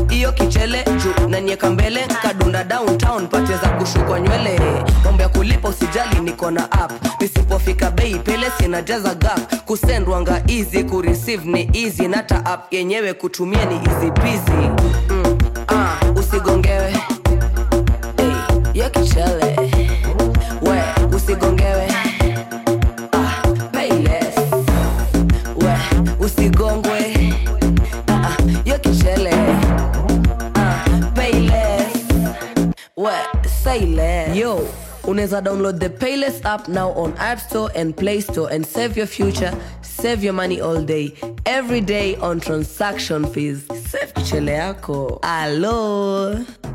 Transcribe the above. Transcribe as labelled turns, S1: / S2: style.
S1: hiyo kichele juu nanieka mbele kadunda downtown pate za kushukwa nywele mambo ya kulipa usijali niko na app nisipofika bei pele sinajaza gap kusendwanga easy kureceive ni easy nata app yenyewe kutumia ni easy peasy mm, ah, usigongewe hey, yo kichele we usigongewe ah, pay less we usigongwe ah, ah, yo kichele ah, pay less we say less yo unaweza download the payless app now on app store and play store and save your future save your money all day every day on transaction fees save kichele yako alo